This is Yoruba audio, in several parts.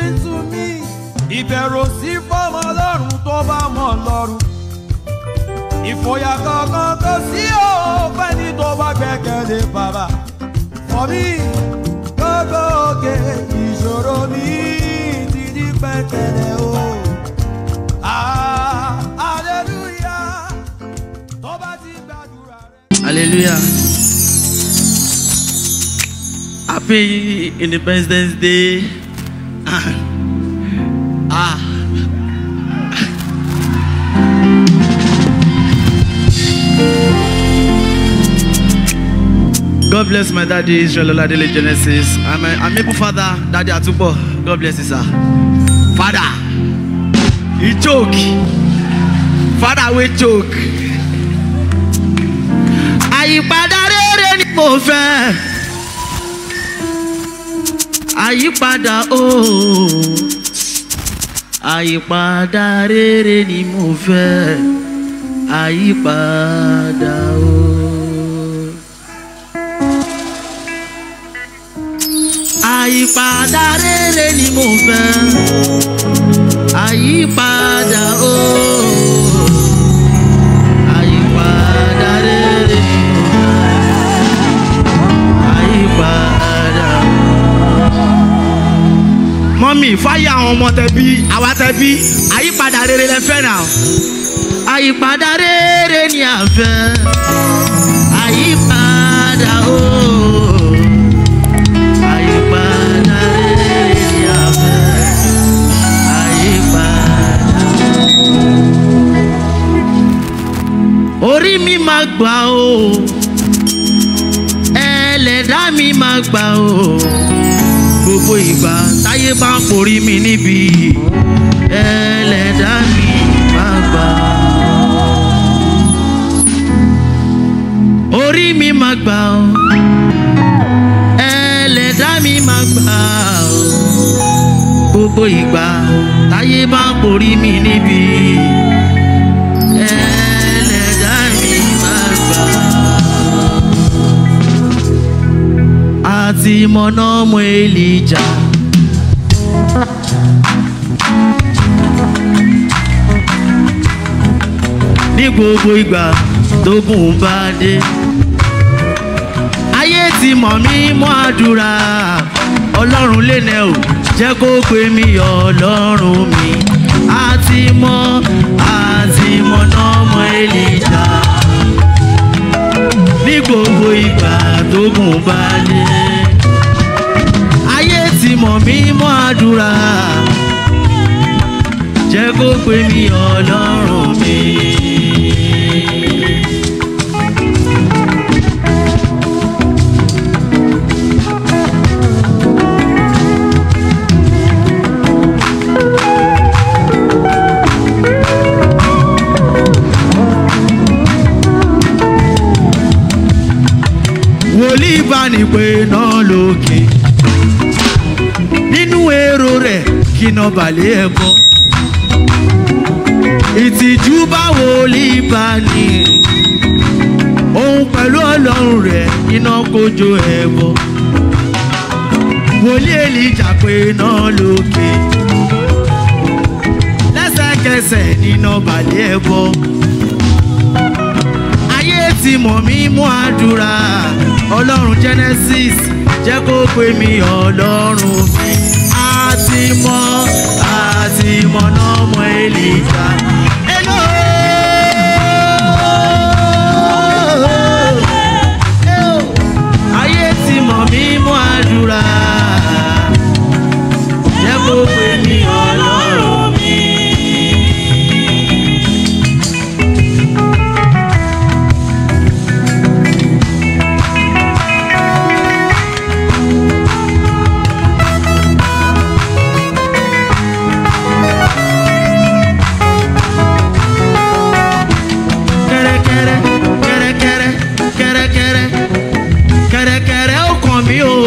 to me. Ìbẹ̀rù sí fọ́mọ lọ́rùn tó bá mọ̀ lọ́rùn. Ìfòyà kankan kò sí òpẹ́ ní tó bá gbẹ́kẹ̀lé bàbá. For me, gbogbo òkè ìṣòro mi ti di pẹ̀tẹ̀lẹ̀ o. Ah, hallelujah, tó bá ti gbàdúrà rẹ̀. Hallelujah. Happy Independence Day. ah. God bless my daddy Israel Oladele Genesis. I'm a, I'm able father, daddy Atubo. God bless you, sir. Father, he choke. Father, we choke. àyípadà rere ni mo fẹ́ àyípadà ooo àyípadà rere ni mo fẹ́ àyípadà ooo. àyípadà rere ni mo fẹ́ àyípadà ooo àyípadà rere ni mo fẹ́ àyípadà. mọ́mì fáyà àwọn ọmọ tẹ̀bí àwa tẹ̀bí àyípadà rere lẹ fẹ́ náà. àyípadà rere ni à ń fẹ́ àyípadà ooo àyípadà rere ni à ń fẹ́ àyípadà. orí mi máa gbà o ẹlẹ́dá mi máa gbà o gbogbo ìgbà táyé bá ń porí mi níbi ẹlẹ́dá mi máa gbà orí mi máa gbà o ẹlẹ́dá mi máa gbà o gbogbo ìgbà táyé bá ń porí mi níbi ẹlẹ́dá mi máa gbà àti mọ̀nà ọmọ èlìjà. ní gbogbo ìgbà tógun bá dé. ayé ti mọ̀ mí mọ́ àdúrà ọlọ́run lẹ́nẹ̀ ò jẹ́ kó pè mí ọlọ́run mi. àti mọ̀ àti mọ̀nà ọmọ èlìjà ní gbogbo ìgbà tógun bá dé. ayé ti mọ̀ mí mọ́ àdúrà jẹ́ kó pè mí ọlọ́run mi. wòlíì bá ní pé náà lókè nínú èrò rẹ̀ kí náà balẹ̀ ẹ̀ bọ́ ìtìjú bá wòlíì bá ní òun pẹ̀lú ọlọ́run rẹ̀ iná kojú ẹ̀ bọ́ wòlíì èlìjà pé náà lókè lẹ́sẹ̀kẹsẹ̀ níná balẹ̀ ẹ̀ bọ́ ayé ti mọ̀ mí mú àdúrà ọlọ́run genesis jẹ́ kó pè mí ọlọ́run mi àti mọ̀ àti mọ̀ náà mọ̀ èlìjà. Hello. ayé ti mọ̀ mí mú àdúrà jẹ́ kó pè mí ọlọ́run mi. kẹ́rẹ́kẹ́rẹ́ kẹ́rẹ́kẹ́rẹ́ kẹ́rẹ́kẹ́rẹ́ kẹ́rẹ́kẹ́rẹ́ ó kàn mí o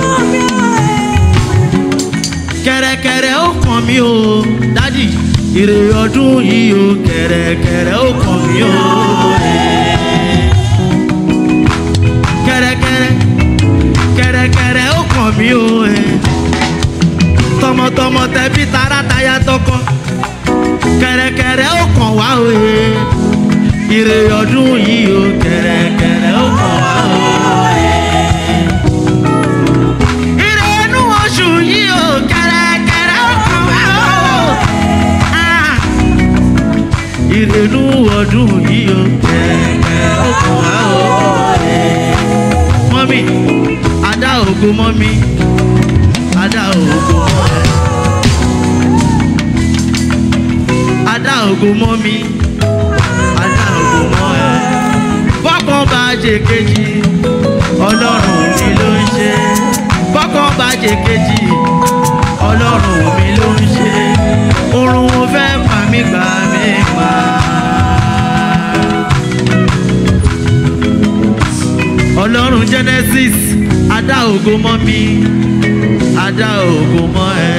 kẹ́rẹ́kẹ́rẹ́ ó kàn mí o dádì ire ọdún yìí o kẹ́rẹ́kẹ́rẹ́ ó kàn mí o kẹ́rẹ́kẹ́rẹ́ kẹ́rẹ́kẹ́rẹ́ ó kàn mí o tọmọtọ tọmọ tẹbí tará taya tọkọ kẹrẹkẹrẹ ó kàn wá òye ire ọdún yìí ó kẹrẹkẹrẹ ó kàn wá òye. ire inú oṣù yìí ó kẹrẹkẹrẹ ó kàn wá òye. ire inú ọdún yìí ó kẹrẹkẹrẹ ó kàn wá òye. mọ́mí adá ògo mọ́mí adá ògo mọ́ ẹ. adá ògo mọ́ mi adá ògo mọ́ ẹ. bọ́kàn bá jẹ kejì ọlọ́run mi ló ń ṣe. bọ́kàn bá jẹ kejì ọlọ́run mi ló ń ṣe. oorun mo fẹ́ pa mí gbà mí pa. ọlọ́run genesis adá ògo mọ́ mi adá ògo mọ́ ẹ.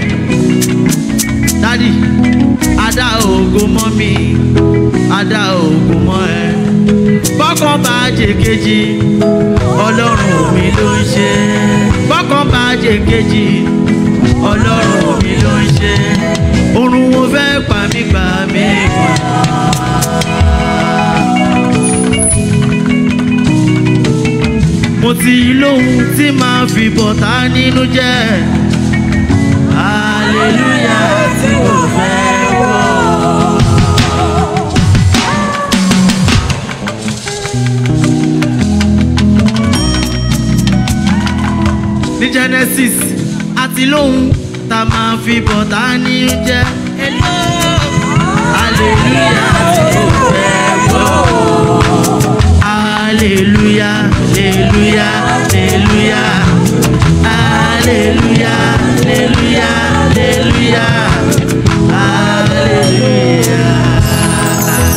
dádì adá ògo mọ́ mi adá ògo mọ́ ẹ. bọ́kàn bá jẹ kejì ọlọ́run mi ló ń ṣe. bọ́kàn bá jẹ kejì ọlọ́run mi ló ń ṣe. oorun wo fẹ́ pa mí gbà mí gbà. mo ti lóhun tí màá fi bọ̀tá nínú jẹ́ hallelujah tí kò fẹ́ gbọ́. ní genesis àti lóhun tá a máa fi bọ̀tá nínú jẹ́ hallelujah tí kò fẹ́ gbọ́. Hallelujah, hallelujah, hallelujah. Hallelujah, hallelujah, hallelujah. Hallelujah.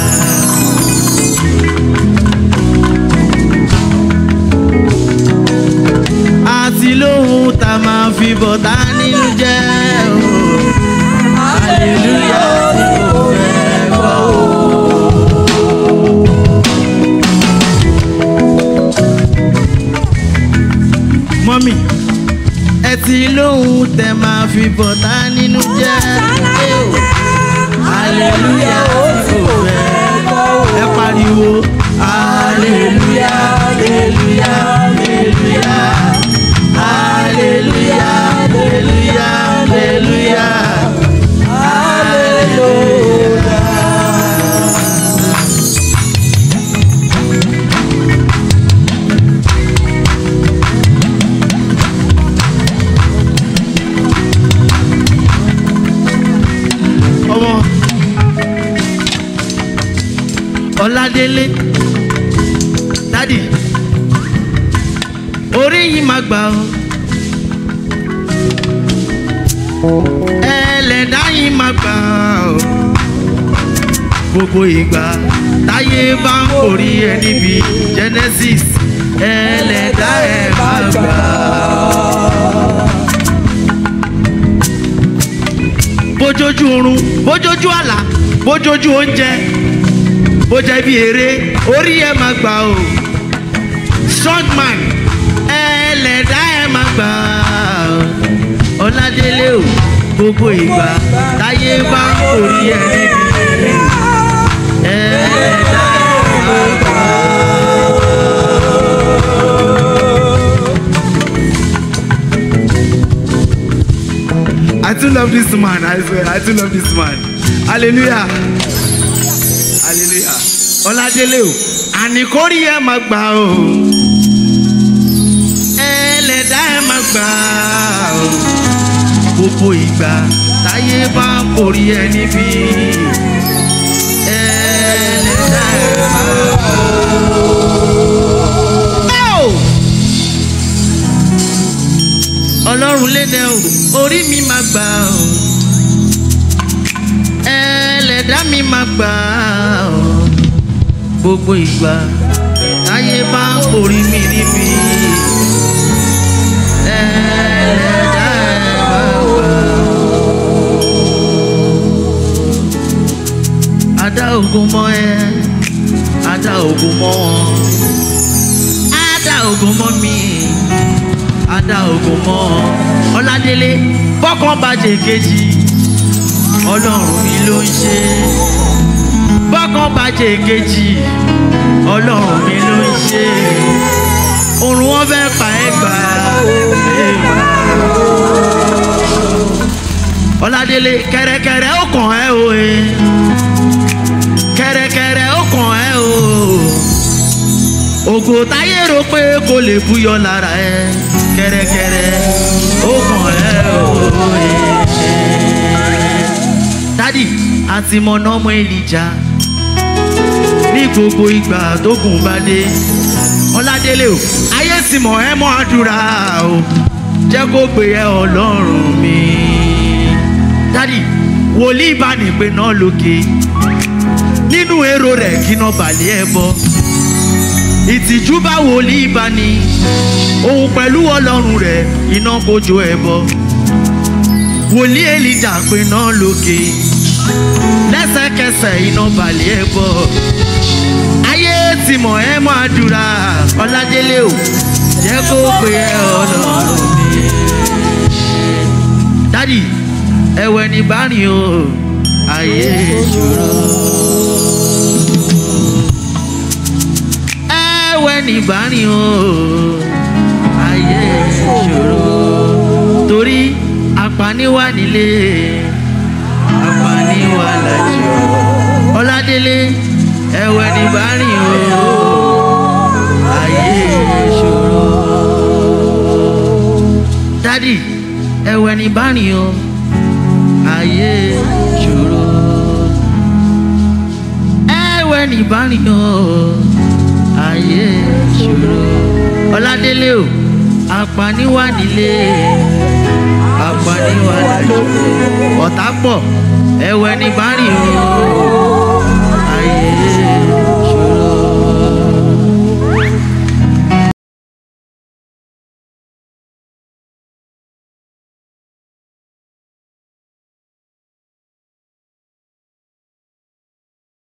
Àti lóhun tá a máa fi bọ̀tá nínú jẹ́ o. Hallelujah, tí kò fẹ́ gbọ́ o. mọ́mì ẹ ti lóhun tẹ máa fi bọ̀tá nínú jẹ́ aleluya tí kò fẹ́ ẹ pariwo aleluya aleluya aleluya aleluya aleluya aleluya aleluya. ọmọ ọládélé dádì orí yìí máa gbà ó ẹlẹ́dá yìí máa gbà ó gbogbo ìgbà táyé bá ń kórì ẹ níbi genesis ẹlẹ́dá ẹ máa gbà ó. bójójú oorun bójójú àlá bójójú oúnjẹ bójẹ bí eré orí ẹ máa gbà o strongman ẹlẹ́dá ẹ máa gbà o ọládélé o gbogbo ìgbà táyé bá ń kórì ẹ níbi ẹlẹ́dá ẹ máa gbà I too love this man, I swear, I too love this man. Hallelujah. Hallelujah. Ọládélé o, àníkórí ẹ máa gbà o. Ẹlẹ́dá ẹ máa gbà o. Gbogbo ìgbà táyé bá ń kórí ẹ níbí. Ẹlẹ́dá ẹ máa gbà o. Ọlọ́run lédè o, orí mi máa gbà o. Ẹlẹ́dá mi máa gbà o. Gbogbo ìgbà táyé bá ń kórìí mi níbi. Ẹlẹ́dá ẹ máa gbà o. Adá ogun mọ́ ẹ, adá ogun mọ́ wọn. Adá ogun mọ́ mi, adá ogun mọ́ ọládélé bọ́kàn bàjẹ́ kejì ọlọ́run mi ló ń ṣe bọ́kàn bàjẹ́ kejì ọlọ́run mi ló ń ṣe òrùn wọn fẹ́ pa ẹ́ gbà ọládélé kẹrẹkẹrẹ ó kàn ẹ́ o ẹ kẹrẹkẹrẹ ó kàn ẹ́ o ògo táyé rò pé kò lè búyọ lára ẹ kẹrẹkẹrẹ ó kàn ẹ́ o ẹ dádì àti mọ̀nà ọmọ èlìjà ní gbogbo ìgbà tó gùn bá dé ọládélé o ayé sì mọ̀ ẹ́ mọ́ àdúrà o jẹ́ kó gbé ẹ ọlọ́run mi dádì wòlíì bá ní pé náà lókè nínú èrò rẹ̀ kíná balẹ̀ ẹ bọ́ ìtìjú bá wòlíì bá ní òun pẹ̀lú ọlọ́run rẹ̀ iná kojú ẹ bọ́ wòlíì èlìjà pé náà lókè lẹ́sẹ̀kẹsẹ̀ iná balẹ̀ ẹ bọ́ ayé ti mọ̀ ẹ́ mọ́ àdúrà ọládélé o jẹ́ kó pé ẹ ọlọ́run mi. dádì ẹwẹ́ ní bárìn o ayé ìṣòro. ẹwẹ́ ní bárìn o ayé ìṣòro. torí apani wà nílé apani wà lájọ ọládélé ẹwẹ́ ní bárìn o ayé ìṣòro. dádì ẹwẹ́ ní bárìn o ayé ìṣòro. ẹwẹ́ ní bárìn o ayé ìṣòro. ọládélé o apani wà nílé apani wà lájọ ọ̀tá pọ̀ ẹwẹ́ ní bárìn o